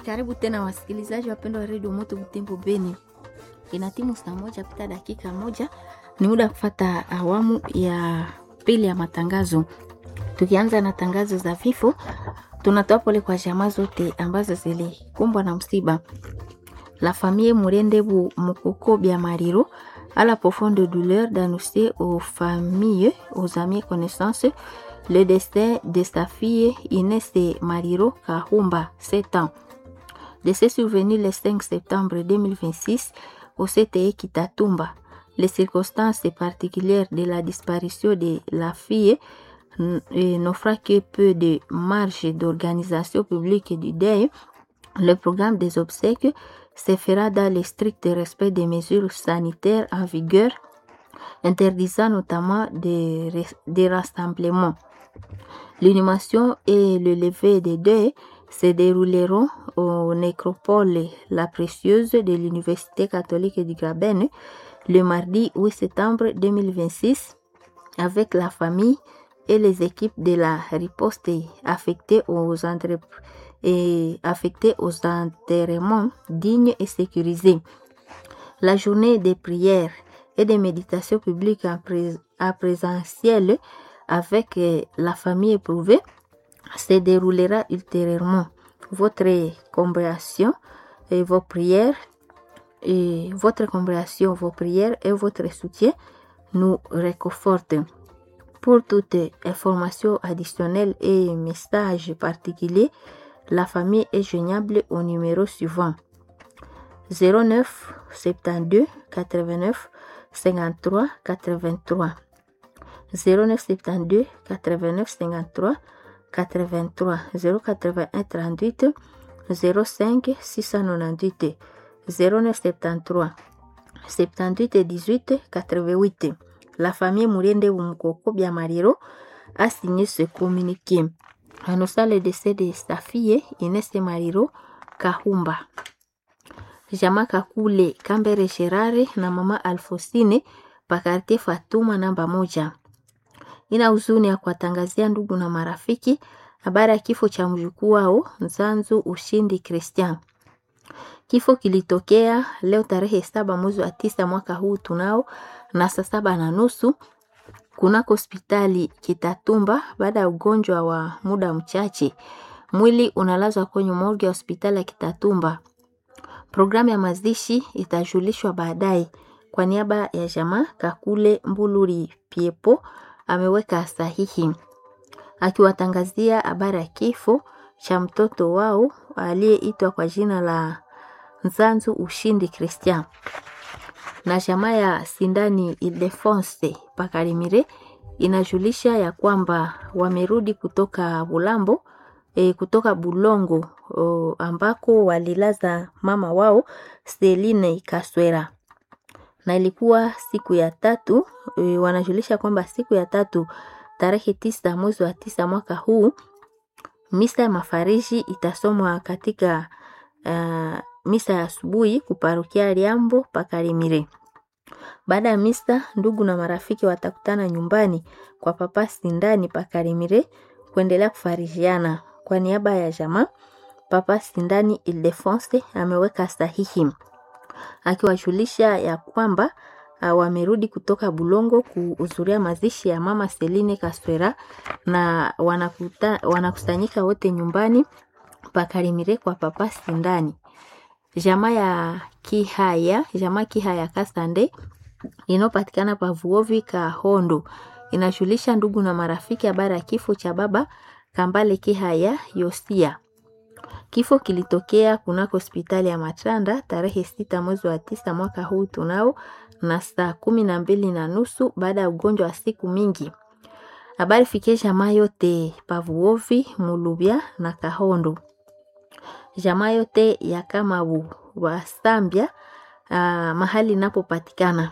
Karibu tena wasikilizaji wapendwa wa redio Moto Butembo Beni. Ina timu saa moja pita dakika moja, ni muda kufata awamu ya pili ya matangazo. Tukianza na tangazo za vifo, tunatoa pole kwa jamaa zote ambazo zilikumbwa na msiba. La famille Murendebu Mukoko Bia Mariro à la profonde douleur d'annoncer aux familles, aux amis et connaissances le destin de sa fille Inès Mariro Kahumba, 7 ans. Décès survenu le 5 septembre 2026 au CTE Kitatumba. Les circonstances particulières de la disparition de la fille n'offrent que peu de marge d'organisation publique du deuil. Le programme des obsèques se fera dans le strict respect des mesures sanitaires en vigueur, interdisant notamment des, des rassemblements. L'inhumation et le lever des deuils se dérouleront au nécropole La Précieuse de l'Université catholique du Graben le mardi 8 septembre 2026 avec la famille et les équipes de la riposte affectées aux entreprises et affectés aux enterrements dignes et sécurisés. La journée des prières et des méditations publiques en, pré en présentiel avec la famille éprouvée se déroulera ultérieurement. Votre compréhension et vos prières et votre compréhension, vos prières et votre soutien nous réconfortent. Pour toute information additionnelle et message particulier, la famille est joignable au numéro suivant 09 72 89 53 83 09 72 89 53 83 081 38 05 698 09 73 78 18 88 La famille Mouriende Mukoko Biamariro a signé ce communiqué annonçant le décès de sa fille Inès Mariro Kahumba. Jama Kakule Kambere Sherare na mama Alfosine pakartie Fatuma namba moja. Ina huzuni ya kuwatangazia ndugu na marafiki habari ya kifo cha mjukuu wao Nzanzu Ushindi Christian. Kifo kilitokea leo tarehe saba mwezi wa tisa mwaka huu tunao na saa saba na nusu kunako hospitali Kitatumba baada ya ugonjwa wa muda mchache. Mwili unalazwa kwenye morgue ya hospitali ya Kitatumba. Programu ya mazishi itajulishwa baadaye. Kwa niaba ya jamaa Kakule Mbuluri Piepo ameweka sahihi akiwatangazia habari ya kifo cha mtoto wao aliyeitwa kwa jina la Nzanzu Ushindi Christian na jamaa ya Sindani Ildefonse Pakarimire inajulisha ya kwamba wamerudi kutoka Bulambo e, kutoka Bulongo o, ambako walilaza mama wao Seline Kaswera na ilikuwa siku ya tatu e, wanajulisha kwamba siku ya tatu tarehe tisa mwezi wa tisa mwaka huu misa ya mafariji itasomwa katika uh, misa ya asubuhi kuparukia Liambo Pakarimire. Baada ya misa, ndugu na marafiki watakutana nyumbani kwa papa Sindani Pakarimire kuendelea kufarijiana. Kwa niaba ya jamaa, papa Sindani Ildefonse ameweka sahihi akiwajulisha ya kwamba uh, wamerudi kutoka Bulongo kuhudhuria mazishi ya mama Seline Kaswera na wanakuta, wanakusanyika wote nyumbani Pakarimire kwa papa Sindani. Jamaa ya Kihaya, jamaa Kihaya Kasande inayopatikana pa Vuovi Kahondo inashulisha ndugu na marafiki habari ya kifo cha baba Kambale Kihaya Yosia. Kifo kilitokea kunako hospitali ya Matanda tarehe sita mwezi wa tisa mwaka huu tunao na saa kumi na mbili na nusu baada ya ugonjwa wa siku mingi. Habari fikie jamaa yote Pavuovi, Mulubya na Kahondo jamaa yote ya Kamabu wa Sambia uh, mahali inapopatikana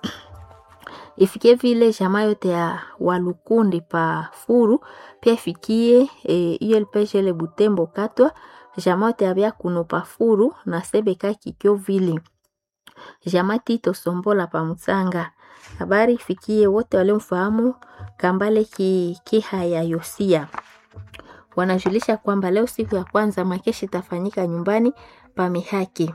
ifikie vile jamaa yote ya Walukundi pa Furu pia ifikie e, ULPGL Butembo Katwa jamaa yote ya Byakuno pa Furu na Sebeka Kikyo vile jamaa Tito Sombola pa Mutsanga. Habari ifikie wote waliomfahamu Kambale ki, Kihaya Yosia wanajulisha kwamba leo siku ya kwanza makeshi itafanyika nyumbani pa Mihaki,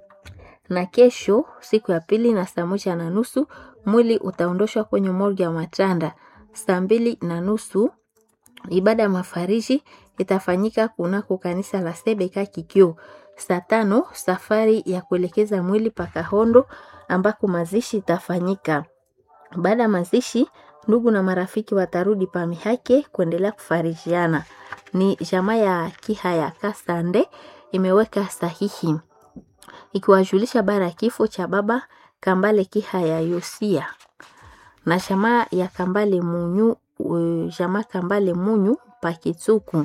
na kesho siku ya pili na saa moja na nusu mwili utaondoshwa kwenye morgue ya Matanda. Saa mbili na nusu ibada ya mafariji itafanyika kunako kanisa la Sebeka Kikyo. Saa tano safari ya kuelekeza mwili pa Kahondo ambako mazishi itafanyika. Baada ya mazishi, ndugu na marafiki watarudi pa Mihake kuendelea kufarijiana. Ni jamaa ya Kihaya Kasande imeweka sahihi ikiwajulisha bara ya kifo cha baba Kambale Kihaya Yosia na jamaa ya Kambale Munyu, uh, jamaa Kambale Munyu Pakitsuku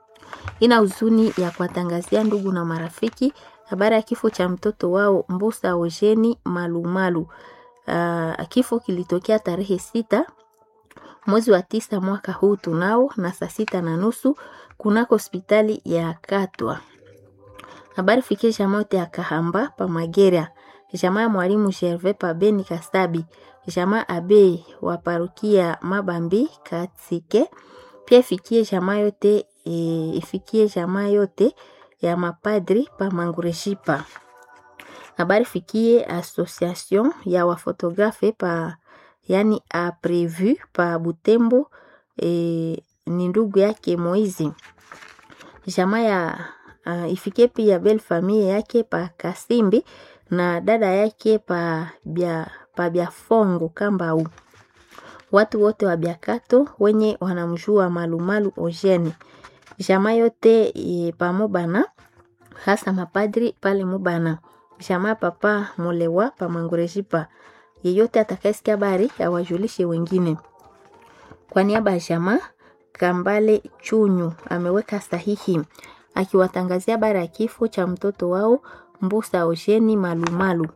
ina huzuni ya kuwatangazia ndugu na marafiki habari ya kifo cha mtoto wao Mbusa Ojeni Malumalu. Uh, kifo kilitokea tarehe sita mwezi wa tisa mwaka huu tunao na saa sita na nusu kunako hospitali ya Katwa. Habari fikie jamaa yote ya Kahamba pa Magera, jamaa ya mwalimu Gervais pa Beni Kasabi, jamaa abe wa parukia Mabambi Katsike, pia ifikie jamaa yote e, ifikie jamaa yote ya mapadri pa Mangureshipa. Habari fikie association ya wafotografe pa yani a prevu pa Butembo e, ni ndugu yake Moizi. Jamaa ya uh, ifikie pia bel famille yake pa Kasimbi na dada yake pa bia, pa Biafongo Kambau. Watu wote wa Biakato wenye wanamjua Malumalu Ojeni. Jamaa yote e, pa Mubana hasa mapadri pale Mubana. Jamaa papa Molewa pa Mangurejipa. Yeyote atakayesikia habari awajulishe wengine. Kwa niaba ya jamaa Kambale Chunyu ameweka sahihi akiwatangazia habari ya kifo cha mtoto wao Mbusa Ojeni Malumalu.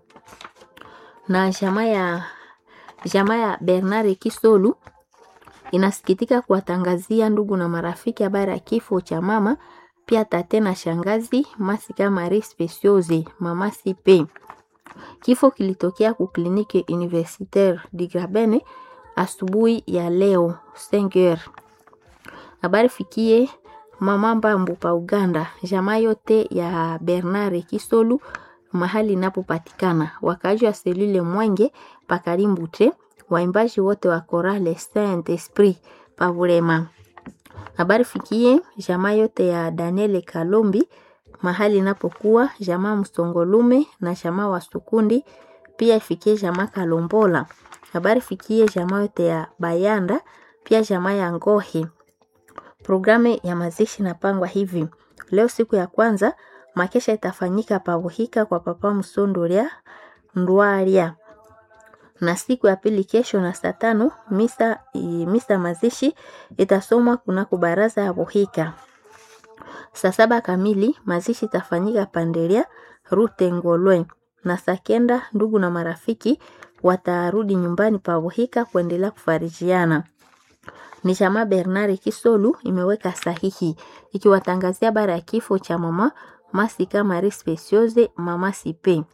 Na jamaa ya jamaa ya Bernard Kisolu inasikitika kuwatangazia ndugu na marafiki habari ya kifo cha mama pia tate na shangazi Masika Marie Speciose mama Sipe. Kifo kilitokea ku kliniki universitaire di Grabene asubuhi ya leo 5h. Habari fikie mama Mbambu pa Uganda, jamaa yote ya Bernard Kisolu mahali inapopatikana, wakaji wa selule Mwenge pa Karimbute, waimbaji wote wa Chorale Saint Esprit pa Burema. Habari fikie jamaa yote ya Daniel Kalombi mahali inapokuwa jamaa Msongolume na jamaa wa Sukundi, pia ifikie jamaa Kalombola. Habari fikie jamaa yote ya Bayanda, pia jamaa ya Ngohi. Programu ya mazishi inapangwa hivi: leo siku ya kwanza makesha itafanyika pabuhika kwa papa Msondoria Ndwaria, na siku ya pili kesho na saa tano misa, misa mazishi itasomwa kunako baraza ya buhika. Saa saba kamili mazishi itafanyika Pandelia Rute Ngolwe, na saa kenda ndugu na marafiki watarudi nyumbani pa buhika kuendelea kufarijiana. Ni jamaa Bernard Kisolu imeweka sahihi ikiwatangazia habari ya kifo cha mama Masika Marie Speciose mama Sipe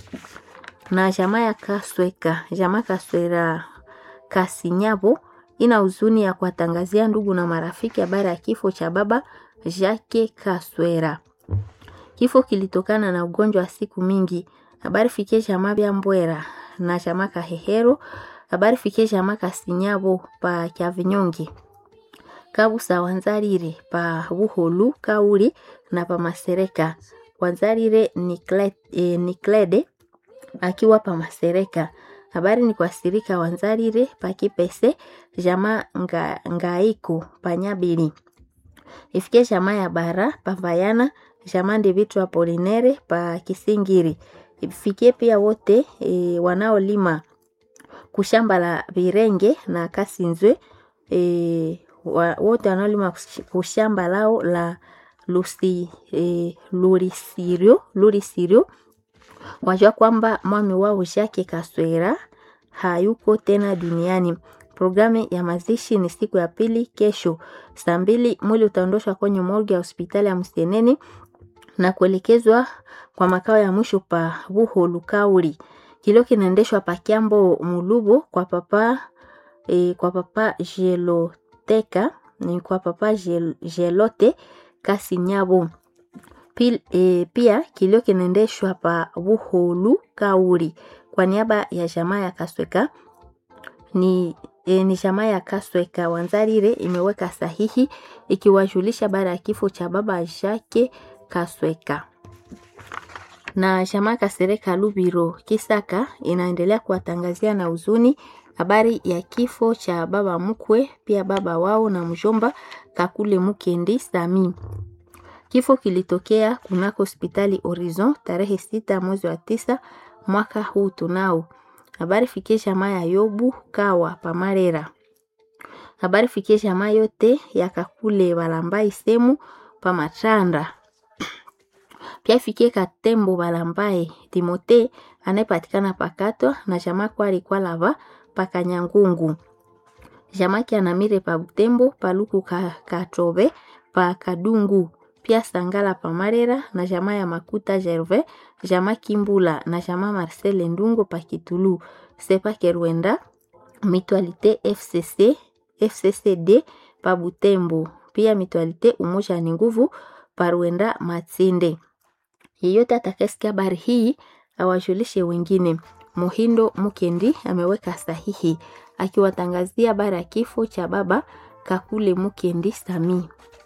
na jamaa ya Kasweka, jamaa Kaswera Kasinyabo ina huzuni ya kuwatangazia ndugu na marafiki habari ya kifo cha baba Jacques Kaswera. Kifo kilitokana na ugonjwa wa siku mingi. Habari fikie jamaa bya Mbwera na jamaa Kahehero. Habari fikie jamaa Kasinyabo pa Kyavinyongi. Kabusa Wanzarire pa Buholu Kauri na pa Masereka. Wanzarire Niklede eh, akiwa pa Masereka. Habari ni kwa sirika Wanzarire pa Kipese jamaa nga, Ngaiku pa Nyabili. Ifikie jamaa ya Bara pa Vayana, jamaa Ndevitu Apolinere pa Kisingiri. Ifikie pia wote e, wanaolima kushamba la Virenge na Kasinzwe e, wa, wote wanaolima kushamba lao la Lusi, e, Lurisirio, Lurisirio wajua kwamba mwami wao Jacques Kaswera hayuko tena duniani. Programu ya mazishi ni siku ya pili kesho saa mbili. Mwili utaondoshwa kwenye morgue ya hospitali ya Mseneni na kuelekezwa kwa makao ya mwisho pa Buholu Kauri. Kilio kinaendeshwa pa Kiambo Mulubo kwa papa e, kwa papa Jeloteka ni kwa papa Gel- Gelote Kasinyabo. Pil, e, pia kilio kinaendeshwa pa Buholu Kauri kwa niaba ya jamaa ya Kasweka ni e, ni jamaa ya Kasweka Wanzarire imeweka sahihi ikiwajulisha baada ya kifo cha baba Jake Kasweka na jamaa Kasereka Lubiro Kisaka inaendelea kuwatangazia na huzuni habari ya kifo cha baba mkwe pia baba wao na mjomba Kakule Mukendi Sami. Kifo kilitokea kunako hospitali Horizon tarehe sita mwezi wa tisa mwaka huu tunao. Habari fikie jamaa ya Yobu Kawa Pamarera. Habari fikie jamaa yote ya Kakule Balambai Semu Pamatanda pia ifikie Katembo Balambae Timote anayepatikana Pakatwa na jamaa kwali kwa lava Pakanyangungu jamaa Kianamire pa Butembo Paluku ka, Katobe pa Kadungu pia Sangala pa Marera na jamaa ya Makuta Gervais jamaa Kimbula na jamaa Marcel Ndungo pa Kitulu Sepa Kerwenda Mutualité FCC FCCD pa Butembo pia Mutualité Umoja ni Nguvu pa Rwenda Matsinde yeyote atakayesikia habari hii awajulishe wengine. Muhindo Mukendi ameweka sahihi akiwatangazia habari ya kifo cha baba Kakule Mukendi Sami.